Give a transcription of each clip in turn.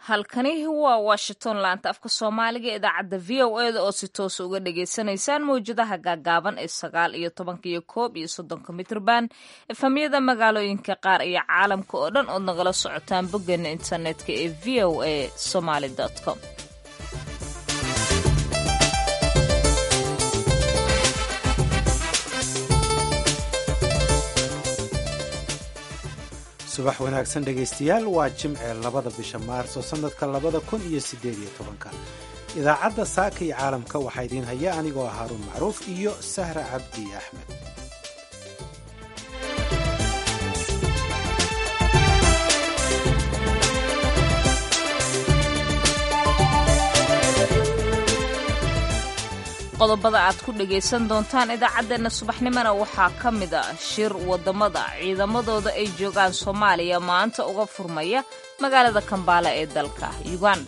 halkani waa washington laanta afka soomaaliga ee idaacadda v o eda oo si toosa uga dhagaysanaysaan mawjadaha gaagaaban ee sagaal iyo tobanka iyo koob iyo soddonka mitrban efamyada magaalooyinka qaar iyo caalamka oo dhan ood nagala socotaan boggeena internetka ee v o a somaly com subax wanaagsan dhegaystayaal waa jimce labada bisha maarso sannadka labada kun iyo siddeed iyo tobanka idaacadda saaka iyo caalamka waxaa idiin haya anigoo ah haaruun macruuf iyo sahra cabdi axmed qodobada aad ku dhagaysan doontaan idaacaddeenna subaxnimona waxaa ka mid a shir waddamada ciidamadooda ay joogaan soomaaliya maanta uga furmaya magaalada kambaala ee dalka uganda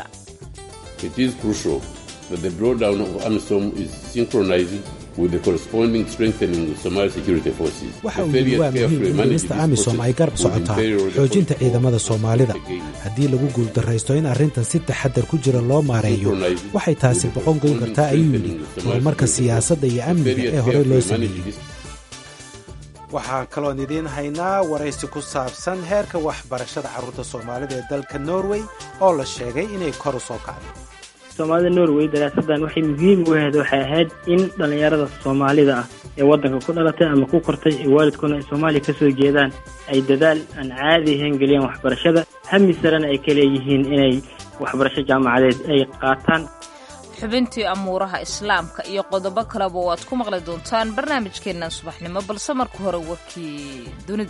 waxa uu yidhi waa muhiim in dhimista amisom ay garab socotaa xoojinta ciidamada soomaalida haddii lagu guuldarraysto in arrintan si taxadar ku jira loo maareeyo waxay taasi boqon goyn kartaa ayuu yidhi horumarka siyaasadda iyo amniga ee horey loo sameeyey waxaan kaloon idiin haynaa waraysi ku saabsan heerka waxbarashada carruurta soomaalida ee dalka norway oo la sheegay inay kor u soo kacday soomaalida norway daraasadan waxay muhiim u ahayd waxay ahayd in dhallinyarada soomaalida ah ee waddanka ku dhalatay ama ku kortay ee waalidkoona ay soomaaliya ka soo jeedaan ay dadaal aan caadi ahayn geliyaan waxbarashada hami sarena ay ka leeyihiin inay waxbarasho jaamacadeed ay qaataan xubintii amuuraha islaamka iyo qodobo kaleba waad ku maqli doontaan barnaamijkeennan subaxnimo balse marka hore warkii dunida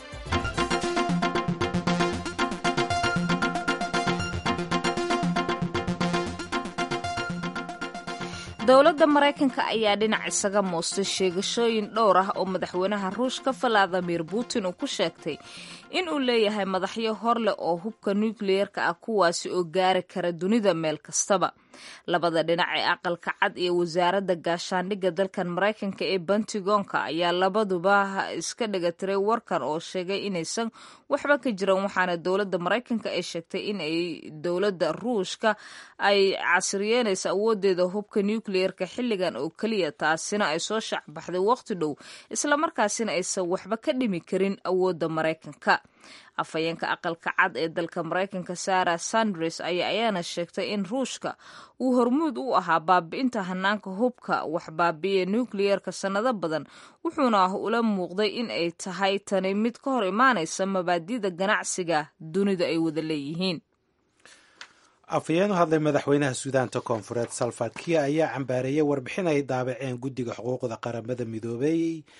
dowladda maraykanka ayaa dhinac isaga muustay sheegashooyin dhowr ah oo madaxweynaha ruushka valadimir putin uu ku sheegtay in uu leeyahay madaxyo hor leh oo hubka nukliyeerka ah kuwaasi oo gaari kara dunida meel kastaba labada dhinac ee aqalka cad iyo wasaaradda gaashaandhigga dalkan maraykanka ee bentigonka ayaa labaduba iska dhegatiray warkan oo sheegay inaysan waxba ka jiran waxaana dowladda maraykanka ay sheegtay in ay dowladda ruushka ay casriyeynayso awoodeeda hubka nukliyeerka xilligan oo keliya taasina ay soo shaacbaxday waqti dhow islamarkaasina aysan waxba ka dhimi karin awoodda maraykanka afhayeenka aqalka cad ee dalka maraykanka sarah sandres ayaa ayaana sheegtay in ruushka uu hormuud u ahaa baabi'inta hanaanka hubka wax baabi'iya nukliyeerka sannado badan wuxuuna ula muuqday in ay tahay tani mid ka hor imaanaysa mabaadida ganacsiga dunida ay wada leeyihiin afhayeen u hadlay madaxweynaha suudaanta koonfureed salfad kiya ayaa cambaareeyay warbixin ay daabaceen guddiga xuquuqda qaramada midoobey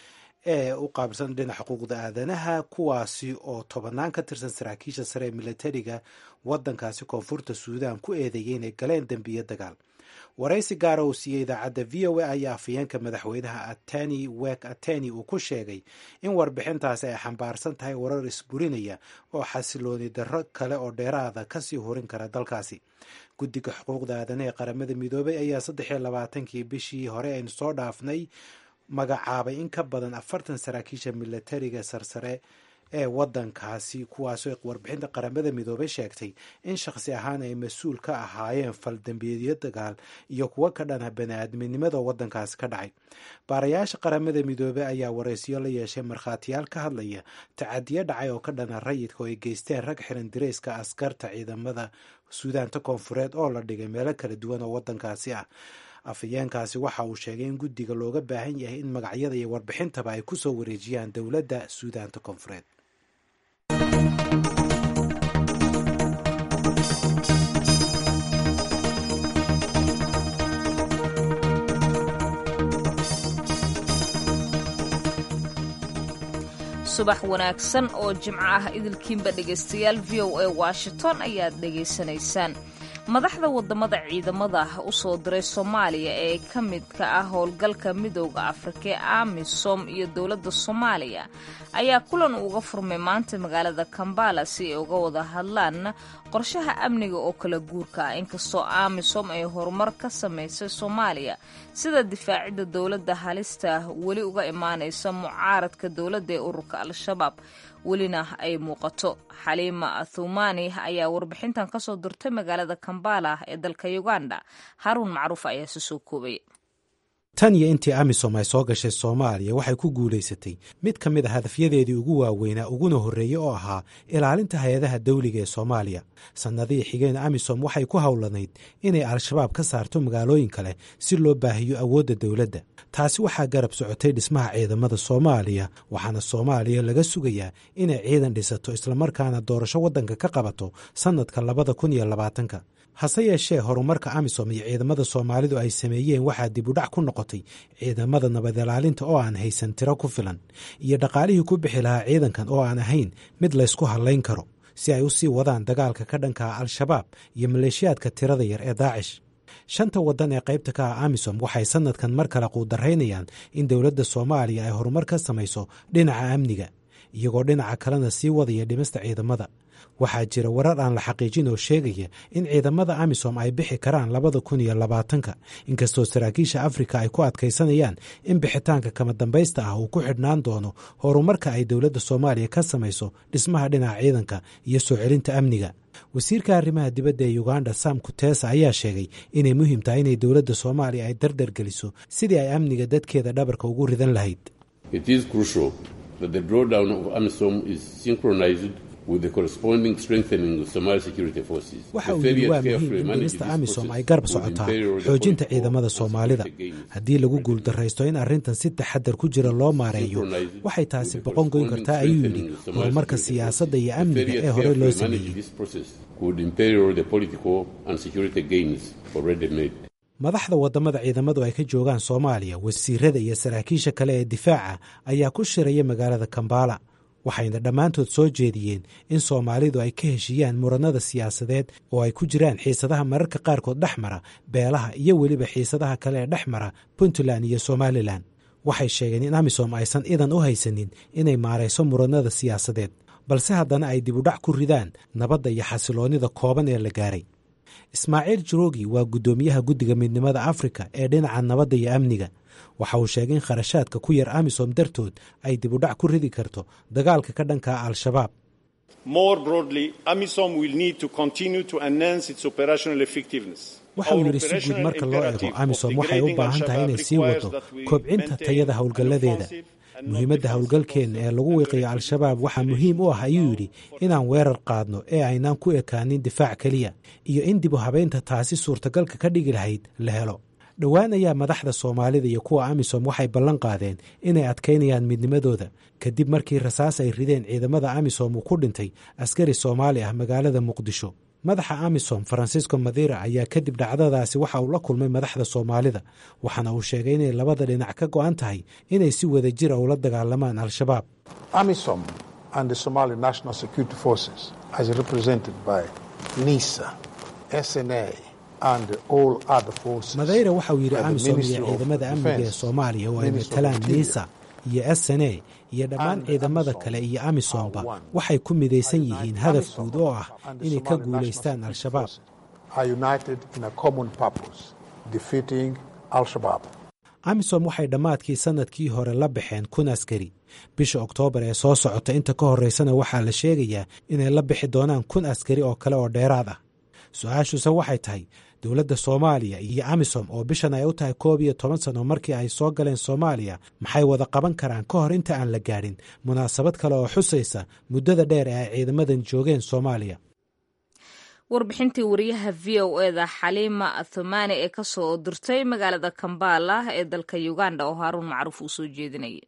ee u qaabilsan dhinaca xuquuqda aadanaha kuwaasi oo tobannaan ka tirsan saraakiisha sare ee militariga waddankaasi koonfurta suudaan ku eedeeyay inay galeen dembiyo dagaal waraysi gaara uu siiyey idaacadda v o a ayaa afhayeenka madaxweynaha ateni wek ateni uu ku sheegay in warbixintaasi ay xambaarsan tahay warar isburinaya oo xasilooni darro kale oo dheeraada kasii horin kara dalkaasi guddiga xuquuqda aadanaha ee qaramada midoobay ayaa saddex iyo labaatankii bishii hore aynu soo dhaafnay magacaabay in ka badan afartan saraakiisha militariga sarsare ee waddankaasi kuwaasoo warbixinta qaramada midoobay sheegtay in shakhsi ahaan ay mas-uul ka ahaayeen faldambiyeedyo dagaal iyo kuwo ka dhana bani-aadminimada waddankaasi ka dhacay baarayaasha qaramada midoobey ayaa waraysiyo la yeeshay markhaatiyaal ka hadlaya tacadiyo dhacay oo ka dhana rayidka oo ay geysteen rag xiran direyska askarta ciidamada suudaanta koonfureed oo la dhigay meelo kala duwan oo waddankaasi ah afhayeenkaasi waxa uu sheegay in guddiga looga baahan yahay in magacyada iyo warbixintaba ay ku soo wareejiyaan dowladda suudaanta koonfureed subax wanaagsan oo jimco ah idilkiinba dhegaystayaal v o a washington ayaad dhegaysanaysaan madaxda wadamada ciidamada u soo diray soomaaliya ee ka midka ah howlgalka midooda afrika ee amisom iyo dowladda soomaaliya ayaa kulan uga furmay maanta magaalada kambala si ay uga wada hadlaan qorshaha amniga oo kala guurka ah inkastoo amisom ay horumar ka samaysay soomaaliya sida difaacidda dowladda halista weli uga imaanaysa mucaaradka dowladda ee ururka al-shabaab welina ay muuqato xaliima thumaani ayaa warbixintan ka soo dirtay magaalada kambala ee dalka uganda haruun macruuf ayaa si soo koobaya tan iyo intii amisom ay soo gashay soomaaliya waxay ku guulaysatay mid ka mid a hadafyadeedii ugu waaweynaa uguna horreeyey oo ahaa ilaalinta hay-adaha dawliga ee soomaaliya sannadihii xigeen amisom waxay ku howlanayd inay al-shabaab ka saarto magaalooyin kale si loo baahiyo awoodda dowladda taasi waxaa garab socotay dhismaha ciidamada soomaaliya waxaana soomaaliya laga sugayaa inay ciidan dhisato islamarkaana doorasho waddanka ka qabato sannadka labada kun iyo labaatanka hase yeeshee horumarka amisom iyo ciidamada soomaalidu ay sameeyeen waxaa dib u dhac ku noqotay ciidamada nabad ilaalinta oo aan haysan tiro ku filan iyo dhaqaalihii ku bixi lahaa ciidankan oo aan ahayn mid laysku hallayn karo si ay u sii wadaan dagaalka ka dhanka ah al-shabaab iyo maleeshiyaadka tirada yar ee daacish shanta waddan ee qaybta ka ah amisom waxay sannadkan mar kale quudaraynayaan in dowladda soomaaliya ay horumar ka samayso dhinaca amniga iyagoo dhinaca kalena sii wadaya dhimista ciidamada waxaa jira warar aan la xaqiijin oo sheegaya in ciidamada amisom ay bixi karaan labada kun iyo labaatanka inkastoo saraakiisha afrika ay ku adkaysanayaan in bixitaanka kama dambaysta ah uu ku xidhnaan doono horumarka ay dowladda soomaaliya ka samayso dhismaha dhinaca ciidanka iyo soo celinta amniga wasiirka arrimaha dibadda ee uganda sam kutesa ayaa sheegay inay muhiim tahay inay dowladda soomaaliya ay dardar geliso sidii ay amniga dadkeeda dhabarka ugu ridan lahayd waxa uu yidhi waa muhiim in dhimista amisom ay garab socotaa xoojinta ciidamada soomaalida haddii lagu guuldaraysto in arrintan si taxadar ku jira loo maareeyo waxay taasi boqon goyn kartaa ayuu yidhi horumarka siyaasadda iyo amniga ee horey loo sameeyey madaxda waddamada ciidamadu ay ka joogaan soomaaliya wasiirada iyo saraakiisha kale ee difaaca ayaa ku shiraya magaalada kambala waxayna dhammaantood soo jeediyeen in soomaalidu ay ka heshiiyaan muranada siyaasadeed oo ay ku jiraan xiisadaha mararka qaarkood dhex mara beelaha iyo weliba xiisadaha kale ee dhex mara puntland iyo somalilan waxay sheegeen in amisom aysan idan u haysanin inay maarayso muranada siyaasadeed balse haddana ay dib u dhac ku ridaan nabadda iyo xasiloonnida kooban ee la gaaray ismaaciil jirogi waa guddoomiyaha guddiga midnimada afrika ee dhinaca nabadda iyo amniga waxa uu sheegay in kharashaadka ku yar amisom dartood ay dib u dhac ku ridi karto dagaalka ka dhanka al-shabaab waxa uu yidhi si guud marka loo eego amisom waxay u baahan tahay inay sii wado kobcinta tayada howlgalladeeda muhiimadda howlgalkeenna ee lagu wiiqiyo al-shabaab waxaa muhiim u ah ayuu yidhi inaan weerar qaadno ee aynaan ku ekaanin difaac keliya iyo in dib u habaynta taasi suurtagalka ka dhigi lahayd la helo dhowaan ayaa madaxda soomaalida iyo kuwa amisom waxay ballan qaadeen inay adkaynayaan midnimadooda kadib markii rasaas ay rideen ciidamada amisom uu ku dhintay askari soomaali ah magaalada muqdisho madaxa amisom farancisco madira ayaa kadib dhacdadaasi waxa uu la kulmay madaxda soomaalida waxaana uu sheegay inay labada dhinac ka go'an tahay inay si wada jira ula dagaalamaan al-shabaab amisom and the somali national security forces as represented by nisa sna madayra waxa uu yidhi amisom iyo ciidamada amniga ee soomaaliya oo ay matalaan nisa iyo s n a iyo dhammaan ciidamada kale iyo amisomba waxay ku midaysan yihiin hadaf guud oo ah inay ka guulaystaan al-shabaab amisom waxay dhammaadkii sannadkii hore la baxeen kun askari bisha oktoobar ee soo socota inta ka horreysana waxaa la sheegayaa inay la bixi doonaan kun askari oo kale oo dheeraad ah su-aashuse waxay tahay dowladda soomaaliya iyo amisom oo bishan ay u tahay koob iyo toban sano markii ay soo galeen soomaaliya maxay wada qaban karaan ka hor inta aan la gaadhin munaasabad kale oo xusaysa muddada dheer ee ay ciidamadan joogeen soomaaliya warbixintii wariyaha v o eda xaliima thumaani ee ka soo dirtay magaalada kambala ee dalka uganda oo haaruun macruuf uu soo jeedinayay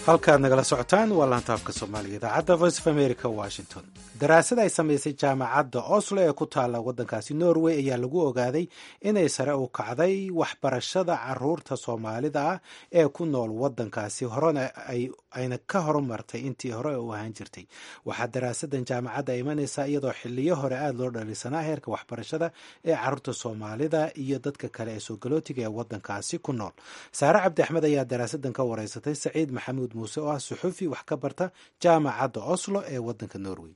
halkaad nagala socotaan waa laantaafka soomaaliga idaacadda voice of america washington daraasad ay samaysay jaamacadda oslo ee ku taalla waddankaasi norway ayaa lagu ogaaday inay sare u kacday waxbarashada caruurta soomaalida ah ee ku nool waddankaasi horena ayna ka horumartay intii hore u ahaan jirtay waxaa daraasadan jaamacadda imanaysaa iyadoo xiliyo hore aada loo dhalisanaa heerka waxbarashada ee caruurta soomaalida iyo dadka kale ee soogalotiga ee waddankaasi ku nool saare cabdi axmed ayaa daraasadan ka wareysatay saciid maxamuud muuse oo ah suxufi wax ka barta jaamacadda oslo ee waddanka norway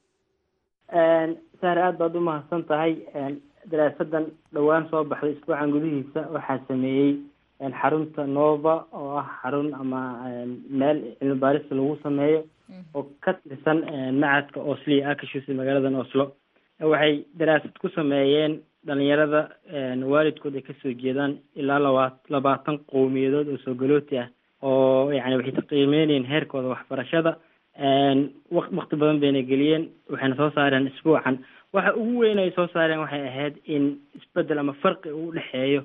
saare aada baad u mahadsan tahay daraasadan dhowaan soo baxday isbuucan gudihiisa waxaa sameeyey xarunta nova oo ah xarun ama meel cilmi baarista lagu sameeyo oo ka tirsan macadka oslo iyo akashus magaaladan oslo waxay daraasad ku sameeyeen dhalinyarada waalidkood ay kasoo jeedaan ilaa laba labaatan qowmiyadood oo soogalooti ah oo yani waxay qiimeynayeen heerkooda waxbarashada wakti badan bayna geliyeen waxayna soo saareen isbuucan waxa ugu weyn ay soo saareen waxay ahayd in isbedel ama farqi uu udhexeeyo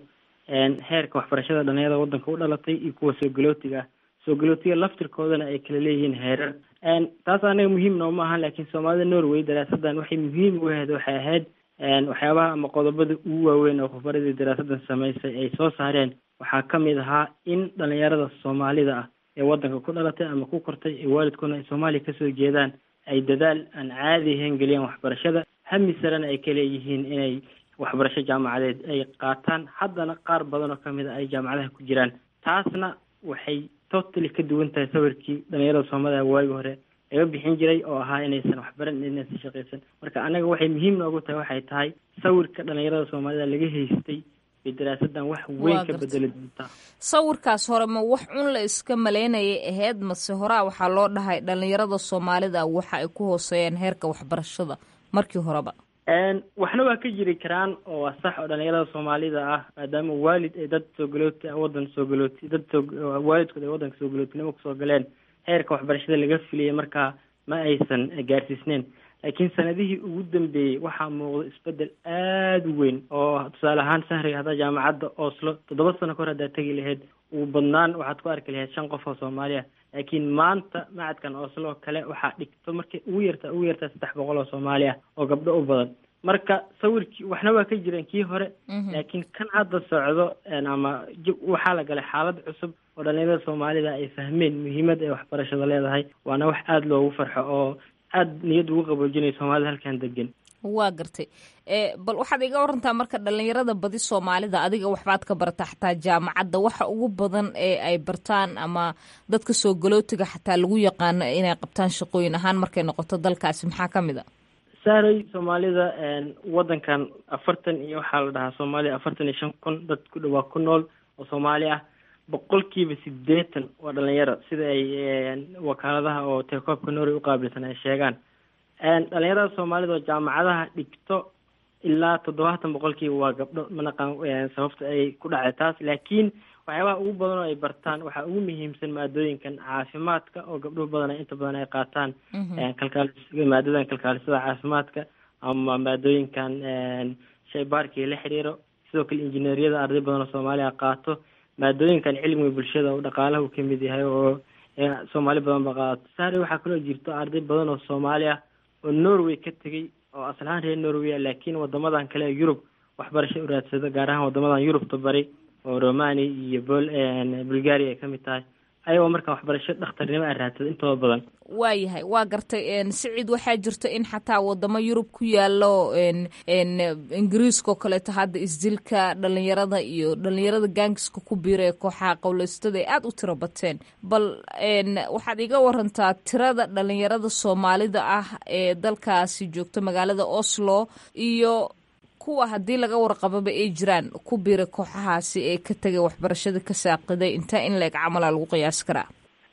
heerka waxbarashada dhalinyarada waddanka u dhalatay iyo kuwa soogalotiga ah soogalotiga laftirkoodana ay kala leeyihiin heerar taas anaga muhiim nooma ahan laakiin soomaalida norway daraasadan waxay muhiim u ahayd waxay ahayd waxyaabaha ama qodobada ugu waaweyn oo khubaradii daraasadan samaysay ay soo saareen waxaa ka mid ahaa in dhalinyarada soomaalida ah ee waddanka ku dhalatay ama ku kortay ee waalidkoodna ay soomaaliya kasoo jeedaan ay dadaal aan caadi ahayn geliyaan waxbarashada hami sarena ay ka leeyihiin inay waxbarasho jaamacadeed ay qaataan haddana qaar badan oo kamid a ay jaamacadaha ku jiraan taasna waxay totally ka duwan tahay sawirkii dhalinyarada soomaalida waagi hore laga bixin jiray oo ahaa inaysan waxbaran inaysan shaqaysan marka anaga waxay muhiim noogu tahay waxay tahay sawirka dhalinyarada soomaalida laga haystay bay daraasadan wax weyn ka bedeli doontaa sawirkaas hore ma wax un la iska maleynayay ahayd mase horaa waxaa loo dhahay dhalinyarada soomaalida waxa ay ku hooseeyaan heerka waxbarashada markii horeba waxna waa ka jiri karaan oo waa sax oo dhalinyarada soomaalida ah maadaama waalid ay dad soogalooti waddan soogalooti dad soo waalidkood ay waddanka soogalotinimo kusoo galeen heerka waxbarashada laga filiyay markaa ma aysan gaarsiisneyn laakiin sanadihii ugu dambeeyey waxaa muuqda isbedel aada u weyn oo tusaale ahaan sahriga haddaa jaamacadda oslo toddoba sano ka hor haddaa tegi lahayd ugu badnaan waxaad ku arki lahayd shan qof oo soomaaliya laakiin maanta macadkan oslo kale waxaa dhigto markay ugu yartaa ugu yartaa saddex boqol oo soomaali ah oo gabdho u badan marka sawirkii waxna waa ka jireen kii hore laakiin kan hadda socdo ama waxaa la galay xaalad cusub oo dhalinyarada soomaalida ay fahmeen muhiimad ay waxbarashada leedahay waana wax aada loogu farxo oo aada niyad ugu qaboojinaya soomaalida halkan degan waa gartay bal waxaad iga warantaa marka dhalinyarada badi soomaalida adiga waxbaad ka bartaa xataa jaamacadda waxa ugu badan ee ay bartaan ama dadka soo galootiga xataa lagu yaqaano inay qabtaan shaqooyin ahaan markay noqoto dalkaasi maxaa ka mid a saaray soomaalida waddankan afartan iyo waxaa la dhahaa soomaaliya afartan iyo shan kun dad ku dhawaa ku nool oo soomaali ah boqolkiiba sideetan waa dhalinyaro sida ay wakaaladaha oo telekoobka norway uqaabilsan ay sheegaan dhalinyarada soomaalida oo jaamacadaha dhigto ilaa toddobaatan boqolkiiba waa gabdho manaqan sababta ay ku dhacday taas laakiin waxyaabaha ugu badan oo ay bartaan waxaa ugu muhiimsan maadooyinkan caafimaadka oo gabdho badan inta badan ay qaataan kalkaalis maadadan kalkaalisada caafimaadka ama maadooyinkan shaybaarkii la xiriiro sidoo kale injineeriyada arday badan oo soomaaliya qaato maadooyinkan cilmiga bulshada oo dhaqaalaha uu kamid yahay oo soomaali badan ba qaato saare waxaa kaloo jirto arday badan oo soomaali ah oo norway ka tegay oo aslahaan reer norway ah laakiin wadamadan kale ee yurub waxbarasho u raadsada gaar ahaan wadamadan yurubta bari oo romania iyo bol bulgaria ay kamid tahay ayagoo markaa waxbarasho dhakhtarnimo a raadsada intooda badan waayahay waa gartay siciid waxaa jirto in xataa wadamo yurub ku yaalo ingiriiska oo kaleeto hadda isdilka dhalinyarada iyo dhalinyarada gaangiska ku biira ee kooxaha qowleystada ay aada u tiro bateen bal waxaad iga warantaa tirada dhalinyarada soomaalida ah ee dalkaasi joogta magaalada oslo iyo kuwa haddii laga warqababa ay jiraan ku biira kooxahaasi ee ka tegay waxbarashada ka saaqiday intaa in la-eg camala lagu qiyaasi karaa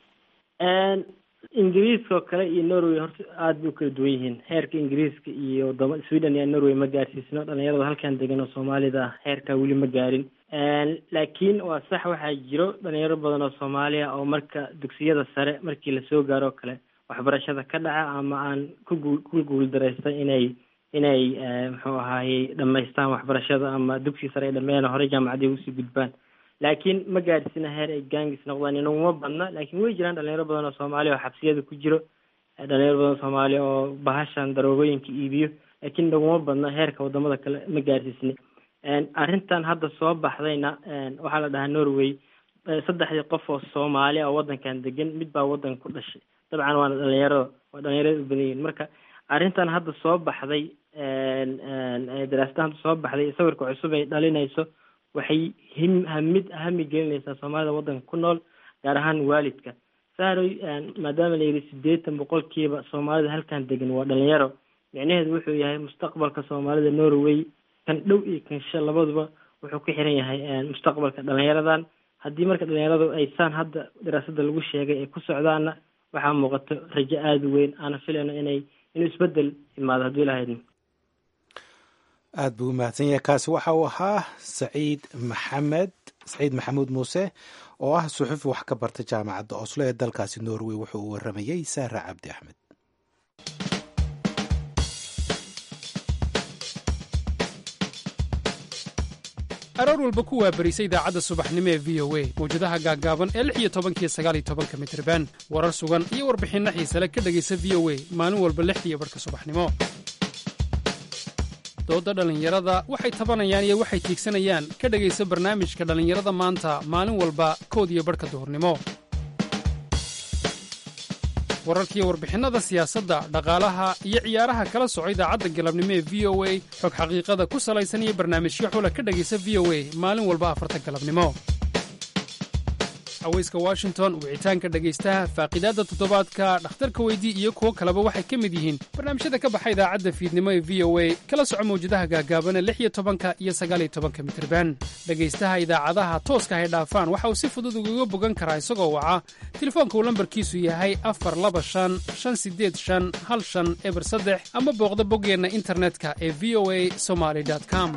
ingiriiska oo kale iyo norway horta aada bay u kala duwan yihiin heerka ingiriiska iyo wadama sweden iyo norway ma gaarsiisno dhalinyarada halkan degan oo soomaalida ah heerkaa weli ma gaarin laakiin waa sax waxaa jiro dhalinyaro badan oo soomaaliya oo marka dugsiyada sare markii lasoo gaaro o kale waxbarashada ka dhaca ama aan kugu ku guuldareystay inay inay muxuu ahaayey dhamaystaan waxbarashada ama dugsi sare ay dhameeyaan horey jaamacadii usii gudbaan laakiin ma gaadhsina heer ay gaangis noqdaan inaguma badna laakiin way jiraan dhalinyaro badan oo soomaaliya oo xabsiyada ku jiro dhalinyaro badan oo soomaaliya oo bahashan daroogooyinka iibiyo laakiin inaguma badna heerka wadamada kale ma gaadhsiisna arrintan hadda soo baxdayna waxaa la dhahaa norway saddexdii qof oo soomaali oo wadankan degan mid baa wadanka ku dhashay dabcan waana dhalinyarada waa dhalinyarada u badan yihin marka arrintan hadda soo baxday daraasada hadda soo baxday sawirka cusub ay dhalinayso waxay him hamid hami gelinaysaa soomaalida wadanka ku nool gaar ahaan waalidka saaroy maadaama la yidhi sideetan boqolkiiba soomaalida halkan degan waa dhalinyaro micnaheedu wuxuu yahay mustaqbalka soomaalida norway kan dhow iyo kan sha labaduba wuxuu ku xiran yahay mustaqbalka dhalinyaradan haddii marka dhalinyaradu ay saan hadda daraasada lagu sheegay ay ku socdaanna waxaa muuqato rajo aada u weyn aana filayno inay inuu isbedel imaado hadduu ilahaydna aada buu u mahadsan yahay kaasi waxa uu ahaa saciid maxamed saciid maxamuud muuse oo ah suxufi wax ka barta jaamacadda oslo ee dalkaasi norway wuxuu u waramayey saara cabdi axmed aroor walba ku waabarisa idaacadda subaxnimo ee v o a mawjadaha gaaggaaban ee lix iyo tobankiyo sagaal iyo tobanka mitriban warar sugan iyo warbixinno xiisale ka dhegaysa v o a maalin walba lixdiiyo barhka subaxnimo doodda dhallinyarada waxay tabanayaan iyo waxay tiigsanayaan ka dhegaysa barnaamijka dhallinyarada maanta maalin walba kood iyo barhka duhurnimo wararkiiyo warbixinnada siyaasadda dhaqaalaha iyo ciyaaraha kala soco idaacadda galabnimo ee v o a xog xaqiiqada ku salaysan iyo barnaamijyo xula ka dhegaysa v o a maalin walba afarta galabnimo haweyska washington wicitaanka dhegaystaha faaqiidaadda toddobaadka dhakhtarka weydii iyo kuwo kaleba waxay ka mid yihiin barnaamijyada ka baxa idaacadda fiidnimo ee v o a kala soco mawjadaha gaagaabana lix iyo tobanka iyo sagaaliyo tobanka mitirban dhegaystaha idaacadaha tooska hay dhaafaan waxa uu si fudud ugaga bogan karaa isagoo waca telefoonka uu lambarkiisu yahay afar laba shan shan sideed shan hal shan eber saddex ama booqda boggeenna internetka ee v o a somaly com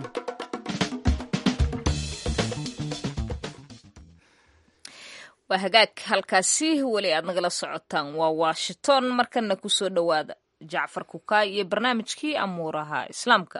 waa hagaag halkaasi weli aad nagala socotaan waa washington markana kusoo dhowaada jacfar kukaay iyo barnaamijkii amuuraha islaamka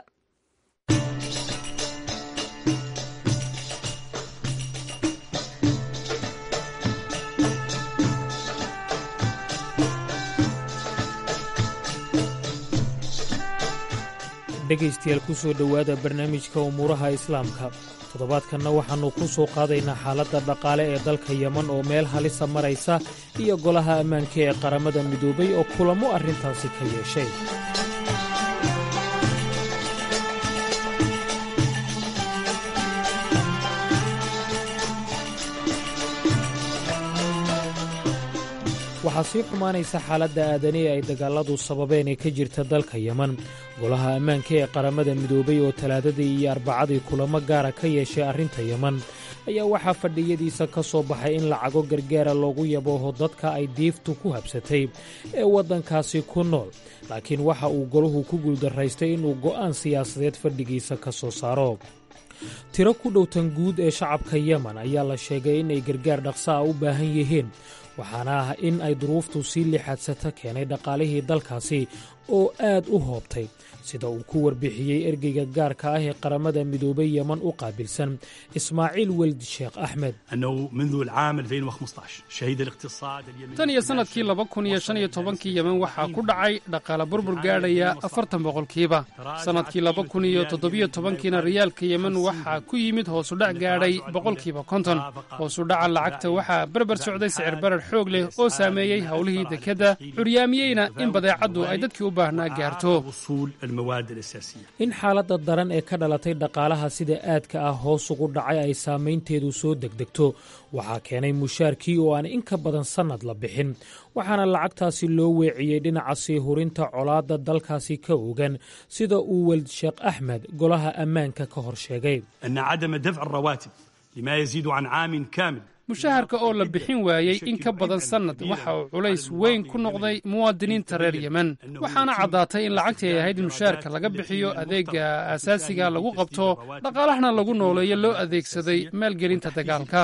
dhegaystayaal ku soo dhowaada barnaamijka umuuraha islaamka toddobaadkanna waxaannu ku soo qaadaynaa xaaladda dhaqaale ee dalka yeman oo meel halisa maraysa iyo golaha ammaanka ee qaramada midoobay oo kulamo arrintaasi ka yeeshay waxaa sii xumaanaysa xaaladda aadani ee ay dagaalladu sababeen ee ka jirta dalka yeman golaha ammaanka ee qaramada midoobay oo talaadadii iyo arbacadii kulamo gaara ka yeeshay arrinta yeman ayaa waxaa fadhiyadiisa ka soo baxay in lacago gargaara loogu yabooho dadka ay diiftu ku habsatay ee waddankaasi ku nool laakiin waxa uu golahu ku guuldaraystay inuu go'aan siyaasadeed fadhigiisa ka soo saaro tiro ku dhowtan guud ee shacabka yeman ayaa la sheegay inay gargaar dhaqsa a u baahan yihiin waxaana ah in ay duruuftu sii lixaadsata keenay dhaqaalihii dalkaasi oo aad u hoobtay sida uu ku warbixiyey ergeyga gaarka ah ee qaramada midoobay yeman u qaabilsan ismaaciil weldi sheekh axmed tan iyo sannadkii laba kun iyo shan iyo tobankii yemen waxaa ku dhacay dhaqaale burbur gaadhaya afartan boqolkiiba sannadkii laba kun iyo toddobiyo tobankiina riyaalka yemen waxaa ku yimid hoosudhac gaadhay boqolkiiba konton hoosudhaca lacagta waxaa berber socday sicir barar xoog leh oo saameeyey howlihii dekedda curyaamiyeyna in badeecaddu ay dadkii u baahnaa gaarto in xaaladda daran ee ka dhalatay dhaqaalaha sida aadka ah hoos ugu dhacay ay saamaynteedu soo degdegto waxaa keenay mushaarkii oo aan in ka badan sannad la bixin waxaana lacagtaasi loo weeciyey dhinaca sii hurinta colaadda dalkaasi ka ogan sida uu welid sheekh axmed golaha ammaanka ka hor sheegay mushaharka oo la bixin waayey in ka badan sannad waxa uu culays weyn ku noqday muwaadiniinta reer yemen waxaana caddaatay in lacagtii ay ahayd in mushaharka laga bixiyo adeega aasaasiga lagu qabto dhaqaalahana lagu nooleeyo loo adeegsaday maalgelinta dagaalka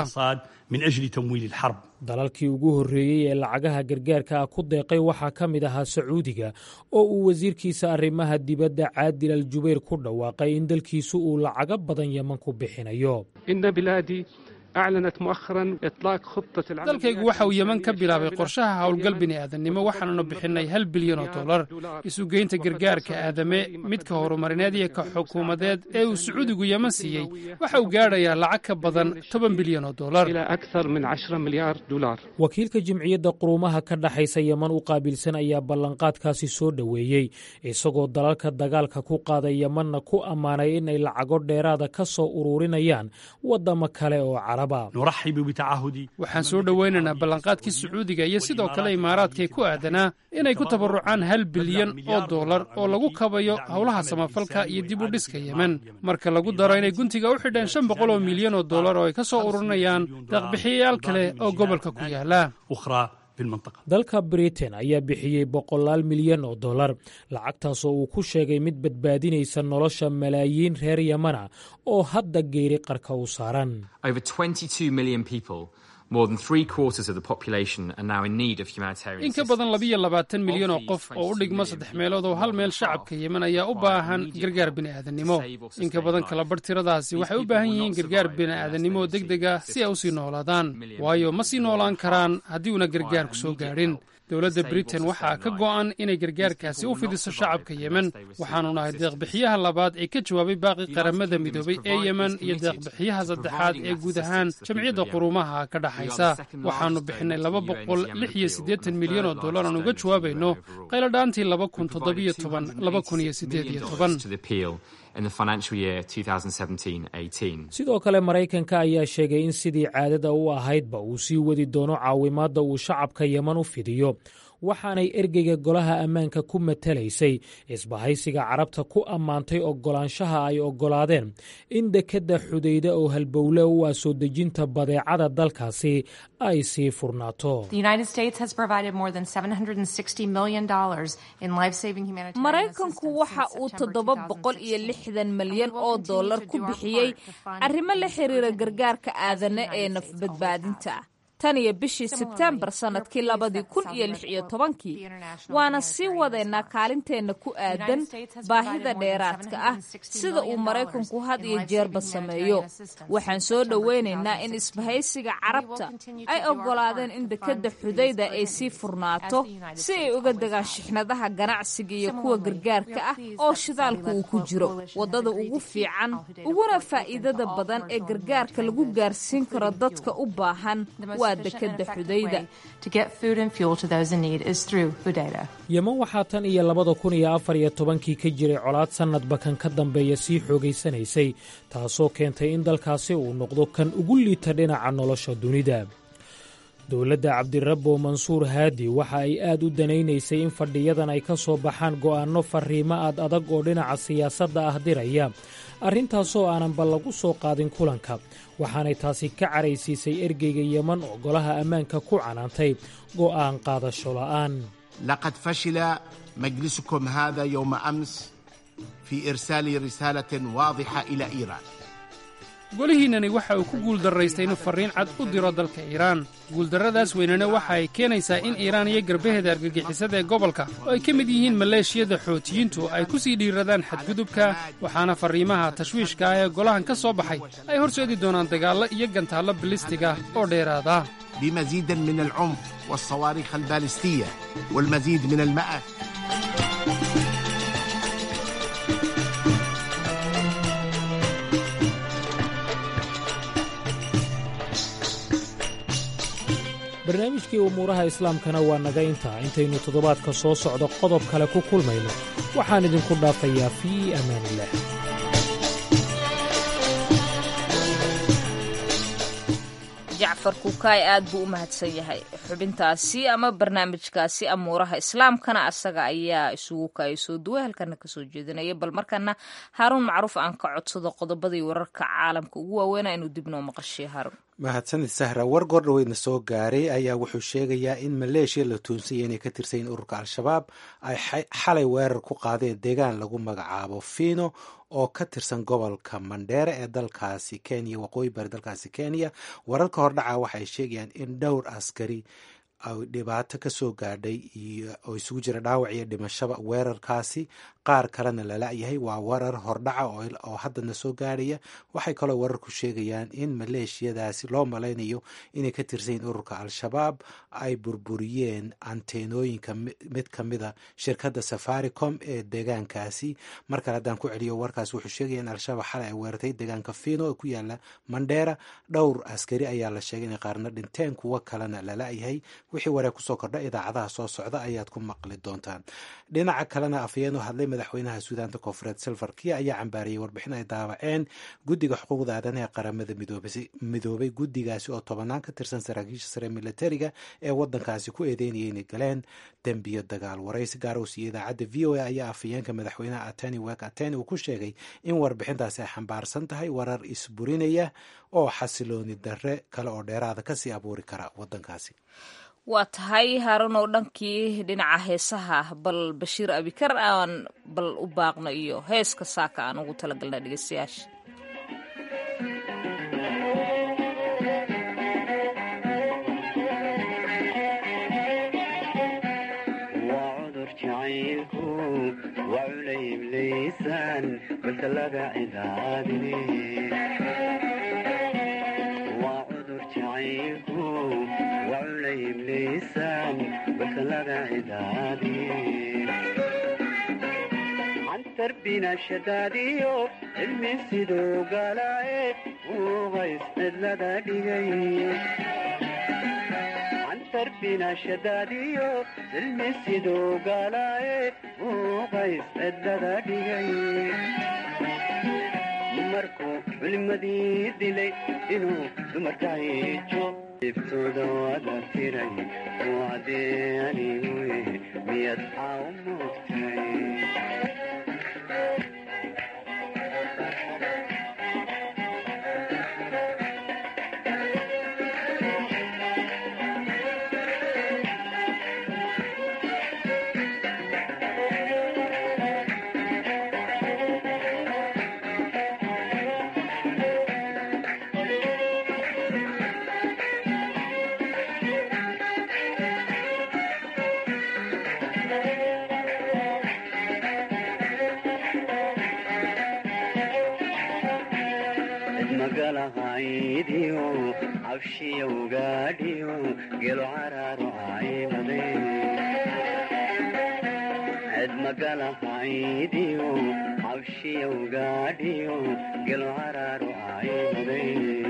dalalkii ugu horreeyey ee lacagaha gargaarka ah ku deeqay waxaa ka mid ahaa sacuudiga oo uu wasiirkiisa arrimaha dibadda caadil al jubayr ku dhawaaqay in dalkiisu uu lacago badan yeman ku bixinayo dalkaygu waxa uu yeman ka bilaabay qorshaha howlgal bini'aadannimo waxaananu bixinnay hal bilyan oo dollar isugeynta gargaarka aadame midka horumarineed iyo ka xukuumadeed ee uu sacuudigu yeman siiyey waxa uu gaadhayaa lacag ka badan toban bilyan oo dollar wakiilka jimciyadda quruumaha ka dhaxaysa yeman u qaabilsan ayaa ballanqaadkaasi soo dhoweeyey isagoo dalalka dagaalka ku qaaday yemanna ku ammaanay inay lacago dheeraada ka soo ururinayaan waddamo kale oo caraba waxaan soo dhowaynaynaa ballanqaadkii sacuudiga iyo sidoo kale imaaraadkae ku aadanaa inay ku tabarucaan hal bilyan oo dollar oo lagu kabayo howlaha samafalka iyo dib u dhiska yemen marka lagu daro inay guntiga u xidheen shan boqol oo milyan oo dollar oo ay ka soo ururinayaan deeqbixiyayaal kale oo gobolka ku yaala dalka britain ayaa bixiyey boqolaal milyan oo dollar lacagtaasoo uu ku sheegay mid badbaadinaysa nolosha malaayiin reer yemana oo hadda geeri qarka u saaran in ka badan labiyo labaatan milyan oo qof oo u dhigma saddex meelood oo hal meel shacabka yemen ayaa u baahan gargaar bini'aadannimo in ka badan kala bar tiradaasi waxay u baahan yihiin gargaar bini'aadannimo oo deg deg ah si ay u sii noolaadaan waayo ma sii noolaan karaan haddii una gargaarku soo gaadhin dowladda britain waxaa ka go'an inay gargaarkaasi u fidiso shacabka yemen waxaanu nahay deeqbixiyaha labaad ee ka jawaabay baaqi qaramada midoobay ee yemen iyo deeqbixiyaha saddexaad ee guud ahaan jamciyadda quruumaha ka dhaxaysa waxaanu bixinay laba boqol lix iyo siddeetan milyan oo dollar aan uga jawaabayno qayladhaantii laba kun toddobiyo toban laba kun iyo siddeed iyo toban sidoo kale maraykanka ayaa sheegay in sidii caadada u ahaydba uu sii wadi doono caawimaadda uu shacabka yeman u fidiyo waxaanay ergeyga golaha ammaanka ku matalaysay isbahaysiga carabta ku ammaantay oggolaanshaha ay oggolaadeen in dekedda xudayda oo halbowle u ah soo dejinta badeecada dalkaasi ay sii furnaato maraykanku waxa uu toddoba boqol iyo lixdan malyan oo dollar ku bixiyey arrimo la xiriira gargaarka aadane ee nafbadbaadinta tan iyo bishii sebtembar sannadkii labadii kun iyo lix iyo tobankii waana sii wadaynaa kaalinteenna ku aadan baahida dheeraadka ah sida uu maraykanku had iyo jeerba sameeyo waxaan soo dhoweynaynaa in isbahaysiga carabta ay oggolaadeen in dekedda xudayda ay sii furnaato si ay uga degaan shixnadaha ganacsiga iyo kuwa gargaarka ah oo shidaalka uu ku jiro waddada ugu fiican uguna faa'iidada badan ee gargaarka lagu gaarsiin karo dadka u baahan yeman waxaa tan iyo labada kun iyo afar iyo tobankii ka jiray colaad sannadba kan ka dambeeya sii xoogaysanaysay taasoo keentay in dalkaasi uu noqdo kan ugu liita dhinaca nolosha dunida dowladda cabdirabbo mansuur haadi waxa ay aad u danaynaysay in fadhiyadan ay ka soo baxaan go'aanno farriimo aad adag oo dhinaca siyaasadda ah diraya arrintaasoo aananba lagu soo qaadin kulanka waxaanay taasi ka caraysiisay ergeyga yeman oo golaha ammaanka ku canaantay go'aan qaadasho la'aan laqad fashila majlisukum hada yowma ams fii irsaali risaalatin waadixa ila iiraan golihiinnani waxa uu ku guuldarraystay inuu farriin cad u diro dalka iiraan guuldarradaas weynana waxa ay keenaysaa in iiraan iyo garbaheeda argagixisada ee gobolka oo ay ka mid yihiin maleeshiyada xootiyiintu ay ku sii dhiiradaan xadgudubka waxaana farriimaha tashwiishka ah ee golahan ka soo baxay ay horseedi doonaan dagaallo iyo gantaallo bilistiga oo dheeraada بمزيد من العنف والصواريخ البالستية والمزيد من المآت barnaamijkii umuuraha islaamkana waa naga intaa intaynu toddobaadka soo socdo qodob kale ku kulmayno waxaan idinku dhaafayaa fii amaaniillah jacfar kukaay aad buu u mahadsan yahay xubintaasi ama barnaamijkaasi amuuraha islaamkana asaga ayaa isugu kaaya soo duway halkana kasoo jeedinaya bal markana haaruun macruuf aan ka codsado qodobadii wararka caalamka ugu waaweyna inuu dib noo maqashiyo haaruun mahadsanid sahra war goordhaweydna soo gaaray ayaa wuxuu sheegayaa in maleeshiya la tuunsaya inay ka tirsayiin ururka al-shabaab ay xalay weerar ku qaadeen deegaan lagu magacaabo fiino oo ka tirsan gobolka mandheere ee dalkaasi kenya waqooyi bari dalkaasi kenya wararka hordhaca waxay sheegayaan in dhowr askari ay dhibaato ka soo gaadhay oo isugu jira dhaawac iyo dhimashaba weerarkaasi qaar kalena lala-yahay waa warar hordhaca oo haddana soo gaadhaya waxay kaloo wararku sheegayaan in maleeshiyadaasi loo malaynayo inay ka tirsanyiin ururka al-shabaab ay burburiyeen anteenooyinka mid ka mida shirkadda safaricom ee deegaankaasi mar kale haddaan ku celiyo warkaas wuxuu sheegaya in al-shabaab xalay ay weerartay deegaanka fino ee ku yaala mandheera dhowr askari ayaa la sheegay inay qaarna dhinteen kuwo kalena lala-yahay wixii waree kusoo kordha idaacadaha soo socda ayaad ku maqli doontaan dhinaca kalena afhayeen u hadlay madaxweynaha suudaanta koonfureed silver kia ayaa cambaariyay warbixin ay daabaceen guddiga xuquuqda aadanaha ee qaramada midoobay guddigaasi oo tobanaan ka tirsan saraakiisha sare militariga ee wadankaasi ku eedeynaya inay galeen dembiyo dagaal waraysi gaar uu siiyey idaacadda v o a ayaa afhayeenka madaxweynaha ateni wek ateni uu ku sheegay in warbixintaasi ay xambaarsan tahay warar isburinaya oo xasilooni darre kale oo dheeraada kasii abuuri kara wadankaasi waa tahay haarunow dhankii dhinaca heesaha bal bashiir abikar aan bal u baaqno iyo heeska saaka aan ugu talagalna dhegeystayaasha cantarbina shadaadiyo cilmi siduu galaaye uu qays cidlada dhigay cantarbina shadaadiyo cilmi siduu galaaye uu qays cidlada dhigay markuu culimadii dilay inuu dumarka hijo ibtooda wada tiray wacdee aniguye miyad xaa u moogtay magalahaydiyo cabshiyowgaadhiyo gelo caraaro aymade ced magalahaydiyo cabshiyowgaadhiyo gelo caraaro aymade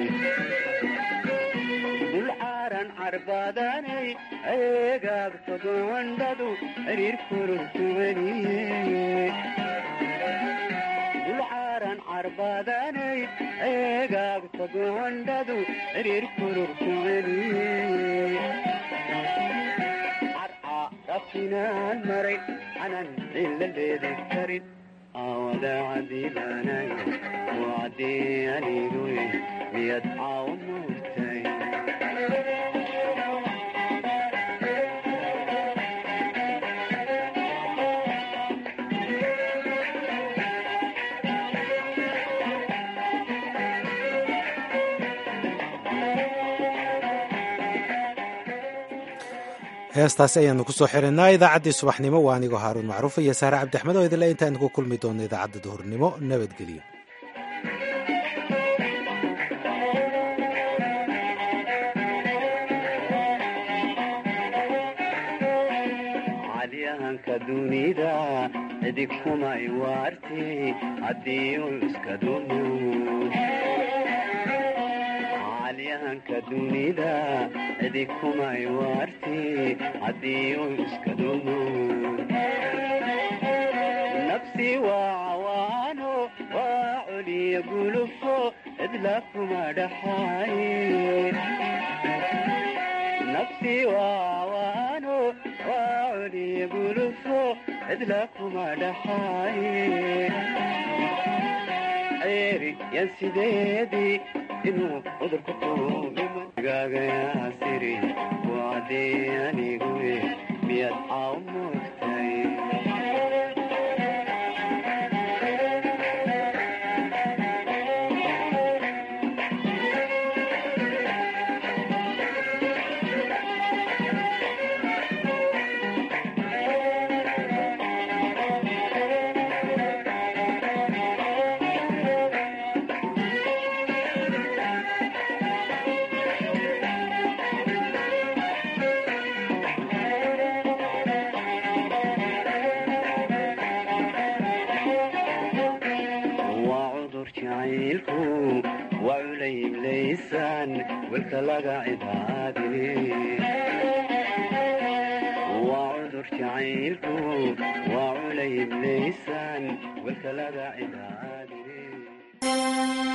dulcaaran carbaadanay eegaagtodondhadu xiriir kururkuweliye dulcaaran carbaadanay eegaagta goondhadu xiriir kururku celiye carca rabtinaan maray anan cilla leedi karin aawada cadiibaanay wacdii aniguye miyad caaw muurtay heestaasi ayaanu kusoo xirinaa idaacaddii subaxnimo waa anigoo haaruun macruuf iyo saare cabdixmed oo idinle intaanu ku kulmi doonno idaacadda duhurnimo nabadgelyo calyahanka dunida cidig kumay waarti haddii uu iska dumo calyahanka dunida cidig kumay waarti haddii uu iska dumo nafsi waa cawaano waa coliya gulufo cidla kuma dhaxaaye nafsi waa cawaano waa coliya gulufo cidla kuma dhaxaaye ceeri yan sideedii inuu cudurka kuugaagayaasiri wacdii aniguye miyad caaw moogtay jacaylku waa culayiblaysaan welka laga cibaadine waa cudur jacaylku waa culayiblaysaan welka laga cibaadine